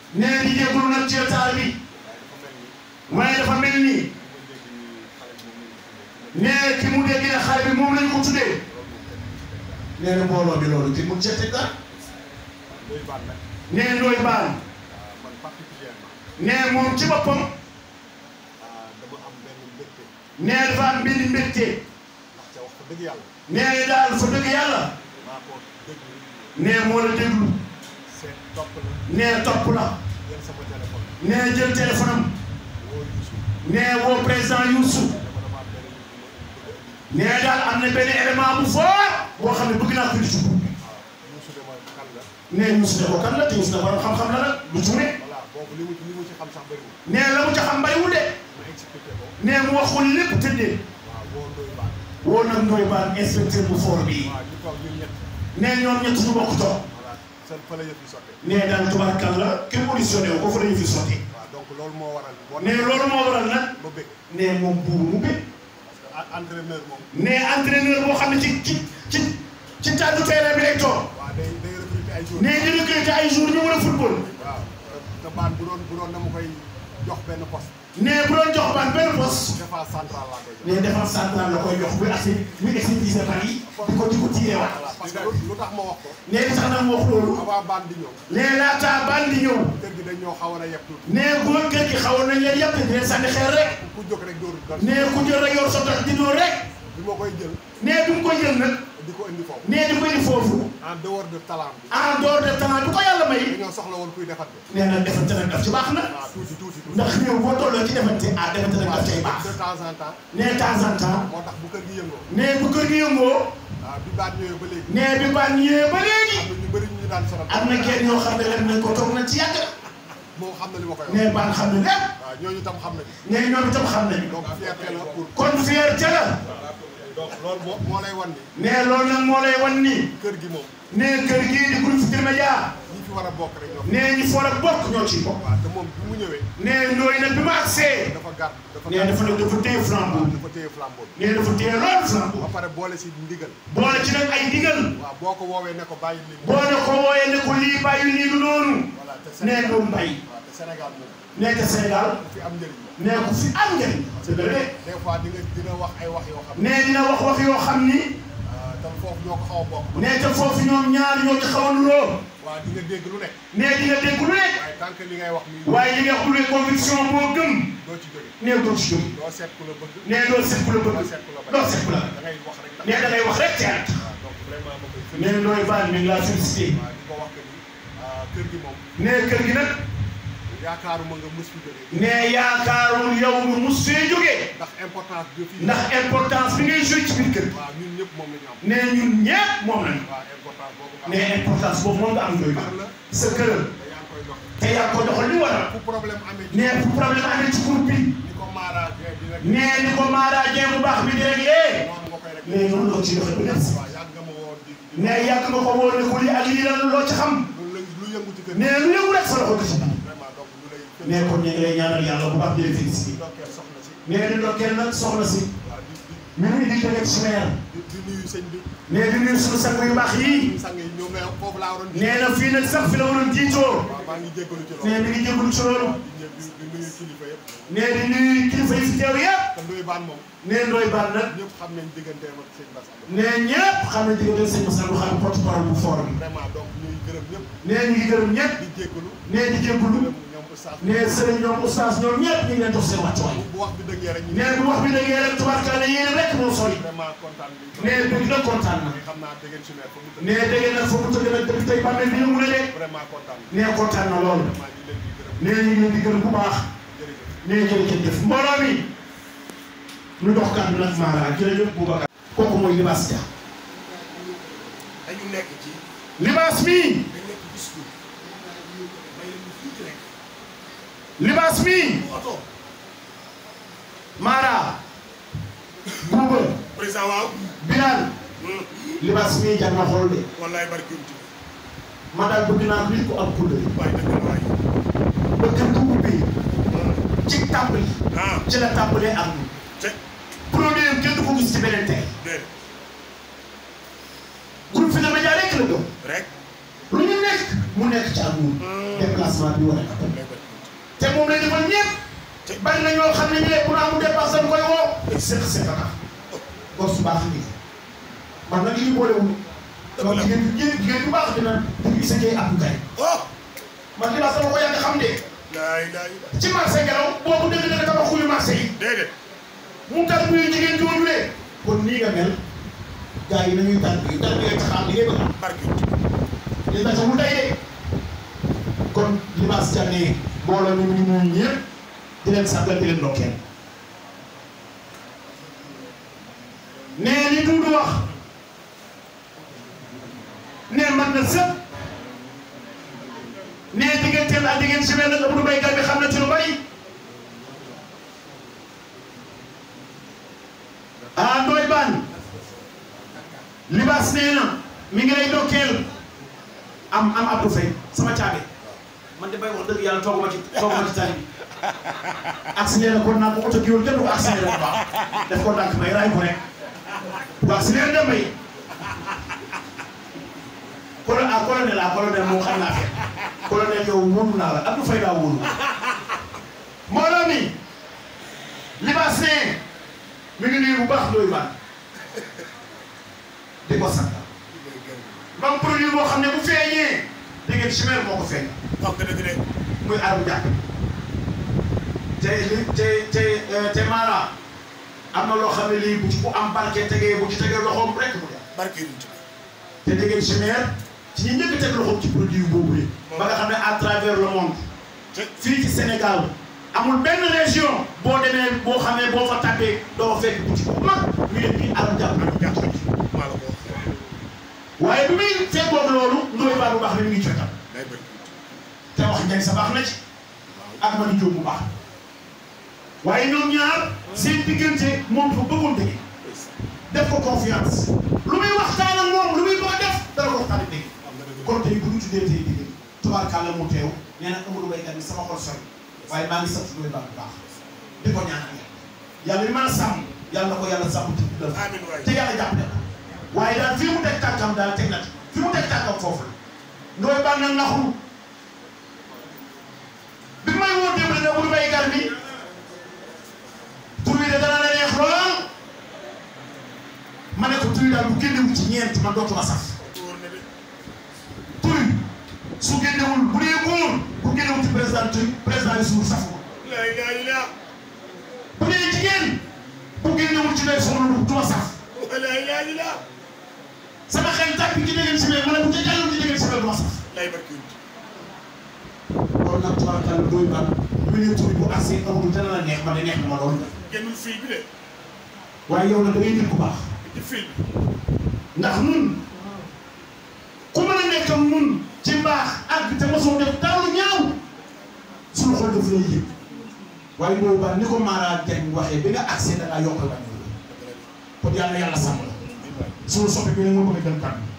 nee di jégalu nag ci retard bi waaye dafa mel ni nee ki mu dégg ne xale bi moom lañ ko tuddee nee na mbooloo bi loolu ki mu cete dara nee ndooy baan nee moom ci boppam nee dafa am benn mbégte nee daal fa dëgg yàlla nee moo la déglu nee topp la nee jël téléphone am nee woo président Youssou nee daal am na benn élément bu fort boo xam ne bëgg naa ko di ci groupe bi nee Youssou ne ko kan la te Youssou ne borom xam-xam la nag lu tuune nee la mu ca xam bariwul de nee mu wax ko lépp tëddee woo nag Ndoye Bane inspecteur bu fort bii nee ñoom ñett ñu bokk toog nee daal tubaarkàlla kenn auditionné wu ko fa la ñu fi sotti nee loolu moo waral nag nee moom buubu mu bëgg entraîneur moom. nee entraîneur boo xam ne ci ci ci ci tàggu terrain bi lay toog waaw day day recruter ay jours. nee di recruter ay jours ñu war a football waaw te baan bu doon bu doon dama koy jox benn poste. nee bu doon jox baan benn poste défense centrale laa koy jox. nee défense centrale la koy jox bu agsi muy exécuté ban yi di ko di ko tiiree waat voilà parce que lu tax ma wax ko. nee li tax nag mu wax loolu avant baan di ñëw. nee laataa baan di ñëw kër gi dañ ñoo xawoon a yeb tuuti. nee góor kër gi xawoon nañ leen yàpp di leen sànni xeer rek ku jóg rek dóor dóor. nee ku jël rek yor sa tax di dóor rek bi ma koy jël nee bi mu ko jël nag di ko indi foofu. nee di ko indi foofu en dehors de talent bi. en dehors de temps bi ko yàlla may dañoo soxla woon kuy defante. nee na defante nag daf ci baax na waaw tuuti tuuti tuuti. ndax ñëw boo tolloo ci defante ah defante nag daf cay baax de temps en temps. nee temps en temps moo tax bu kër gi yëngoo. nee bu kër gi yëngoo waaw bi baan ñëwee ba léegi. nee bi baan ñëwee ba léegi am na ñu bëri ñu ñu daan sonal. am na kenn ñoo xam ne lem nañ ko toog nañ ci yàgg moo xam na li ma koy wax. nee baan xam ne lépp waaw ñooñu tam xam nañu. nee ñoom itam xam nañ donc fierté la pour. kon fierté la donc loolu moo moo lay wan ni. nee loolu nag moo lay wan ni kër gi moom. nee kër gii di groupe Futurs Médias ñi fi war a bokk rek ñoo fi. nee ñi foor ak bokk ñoo ciy bokk waaw te moom bi mu ñëwee. nee ndooy nag bi ma agsee dafa gàtt dafa nee dafa ne dafa téye flambeau bi dafa téye flambeau bi. nee dafa téye loolu flambeau ba pare boole si ndigal. boole ci nag ay digal waaw boo ko woowee ne ko bàyyi lii. boo ne ko wooyee ne ko lii bàyyi lii du noonu voilà te nee Sénégal doon mbay waaw te Sénégal moom nee te Sénégal ku fi am njëriñ la. nee ko fi am njëriñ dëgg la de des fois di nga dina wax ay wax yoo xam ne. nee dina wax wax yoo xam ni tam foofu ñoo ko xaw a bokk. nee te foofu ñoom ñaar ñoo ci xaw a nuroo waaw di nga dégg lu nekk. nee di nga dégg lu nekk waaye tant que li ngay wax nii. waaye li nga xam ne conviction boo gëm doo ci jóge. nee doo ci jóg doo seet ku la bëgg. nee doo seet ku la doo bëgg seet ku la bañ. doo seet ku la da ngay wax rek. nee da ngay wax rek teet waaw donc vraiment ma koy félicité. nee ndooy baan mi ngi laa félicité waaw di ko wax que ni ah, kër gi moom nee kër gi nag yaakaaruma nga mës fi jógee. nee yaakaarul yow mu mus fee jógee ndax importance bi fi. ndax importance bi ngay joué ci biir kër gi waaw ñun ñëpp moom la ñu am. nee ñun ñëpp moom lañu waaw importance boobu nga am. nee importance boobu moom nga am ndooy baan kër la sa kër te yaa ngi koy dox. te yaa ko doxal li war a fu problème amee. nee fu problème amee ci groupe bi ni ko Mara Dieng di rek. nee ni ko Mara Dieng bu baax bi di réglé noonu nga koy rek. nee noonu la ci doxee bu def waaw yàgg nga ma woon di. di nee yàgg nga ko woo ne ko lii ak lii lan loo ci xam lu lë- lu yëngu ci kër gi. nee lu yëngu rek sa loxo gis na vraiment donc ñu lay. nee kon ñu ngi lay ñaanal yàlla bu baax di la félicité ndokkeel soxna si. nee di ndokkeel nag soxna si waaw di mi ngi di ko nekk si meer di di nuyu sëñ bi. nee di nuyu suñu sang yu baax yii sang yi ñoom la foofu laa waroon. nee na fii nag sax fi la waroon jiitoo waaw maa ngi jéggalu ci loolu. nee mi ngi jégalu ci loolu di ñë- di di nuyu kilifa yëpp. nee di nuyu kilifa yi fi teew yëpp te Ndoye Bane moom. nee ndooy baan nag ñëpp xam nañ digganteem ak sëñ Bass Abdou. nee ñëpp xam ne diggante sëñ Moussa Abdou xam porte parole bu forum vraiment donc ñuy gërëm ñëpp. nee ñu ngi gërëm ñëpp di jéggalu. nee di jégalu gërëm ñoom oustaz. nee sëriñ ñoom oustaz ñoom ñëpp ñu ngi leen jox seen wàccuwaay bu wax bi dëggee rek ñu. nee bu wax bi da ngeen rek tubaarkalla yéen rek moo sori vraiment kontaan nañ. nee bëgg na kontaan na xam naa dégg ngeen si nekk. nee dégg nag foofu tëgg nag depuis tey bàmmeel bi yëngu na de vraiment kontaan nañ. nee kontaan na lool vraiment ñu leen di gërëm. nee ñu ngi leen di gërëm bu baax jërëjëf. nee jërëjëf mbooloo mi ñu dox kàddu nag Mara jërëjëf Boubacar kooku mooy libaas ja dañu nekk ci libaas mi dañ nekk discours may leen ñu tuuti rek libaas mi bu oto Mara Bouba président waaw Bilal libaas mi jar na xool de wallaay barki unti ma daal bëgg naa nit ko am kulle waay dëgg la waay ba kër gu ubbi ci tàmbali ah ci la tàmbalee am te produit am kenn du ko gis ci beneen tey déet groupe Futurs Médias rek la gëm rek lu ñu nekk mu mu nekk ci amour déplacement bi wane na ko te moom lay defal ñëpp bari na ñoo xam ne ñu ne bu amul dépense dañ koy woo sëq sëq tax góor su baax ngi man nag li ñu boole wu donc jigéen jigéen jigéen bu baax dina dina gis ak ab kay oh man li ma sama ko yàgg xam de laay laay ci marché ngelaw boobu dëgg dëgg dama xuli marché yi déedéet mu tar muy jigéen jooju de kon nii nga mel gars yi nañuy tar bi tar bi nga xam li ngay bëgg barke li tax mu tey de kon libaas jànnee mbooloo ñu ñu ñu ñëpp di leen sàggal di leen ndokkeel nee li Duudu wax nee man na sëpp nee digganteel ak diggante si benn Abdou Baykat bi xam na ci lu bari ah Ndoye Bane libaas nee na mi ngi lay ndokkeel am am Abdou Faye sama caabi man de bay wax dëgg yàlla tooguma ci tooguma ci tali bi accéléré ko naa ko oto gi woon kenn du ko accéléré bu baax def ko ndànk may raay ko rek bu accéléré dem bay colo ah colonel ah colonel moo xam naa fee colonel yow wóolu naa la Abdou Faye daa wóolu mbooloo mi libaas ne mi ngi nuyu bu baax Ndoye Bane di ko sant mam produit boo xam ne bu feeñee da ngeen chimère moo ko feeñ wax nga dëgg de muy arum jàpp te li te te te maanaam am na loo xam ne lii bu ci bu am barke tegee bu ci tegee loxoom rek mu dem barke yi te da ngeen chimère ci ñi njëkk teg loxoom ci produit boobu yi ba nga xam ne à travers le monde fii ci Sénégal amul benn région boo demee boo xamee boo fa tàbbee doo fekk boutique bu mag ñu def nii arum jàpp arum jàpp maa la ko wax waaye bi muy fekkoog loolu Ndoye Bane bu baax bi mu ngi cotal day barke te wax njëg sa baax na ci ak Madi Diop bu baax waaye ñoom ñaar seen diggante moom dafa bëggoon dëgg def ko confiance lu muy waxtaan ak moom lu muy bëgg a def dara ko waxtaan ak dëgg am nga dëgg kon tey bu ñu tuddee tey dëgg tubaarkàlla mu teew nee na Amadou Baykat bi sama xol sori waaye maa ngi sant Ndoye Bane bu baax di ko ñaanal yàlla li mën a sàmm yàlla na ko yàlla sàmm ci dundal amiin waay te yàlla jàppale ko waaye daal fii mu teg tànkam daal teg na ci fi mu teg tànkam foofu la Ndoye Bane nag naxul bi may woo démb ne Amadou Baykat bi tur bi de dana la neex lool ma ne ko tur yi daal bu génnewul ci ñeent man dootuma saf wóor na de tur yi su génnewul bu dee góor bu génnewul ci président tur président yi suur safu ma laay laay laa bu dee jigéen bu génnewul ci lay soxla lu duma saf laay laay laa sama xel tàkk ci dégg si ma ne bu ca jàllul ci dégg si duma saf lay barke yi kon nag tubaarkàlla Ndoye Bane mu ne tur bu accès amul dana la neex ma ne neex na ma lool génnul fii bi de waaye yow nag da ngay nit ku baax ci fii ndax nun ku mën a nekk ak nun ci mbaax ak te mosoo def dara lu ñaaw suñu xol daf lay yëg waaye Ndoye Bane ni ko Mara Diagne waxee bi nga accès da ngaa yokkal ba ñëw kon yàlla na yàlla sàmm la suñu soppi bi nag moo bëgg a jël kàddu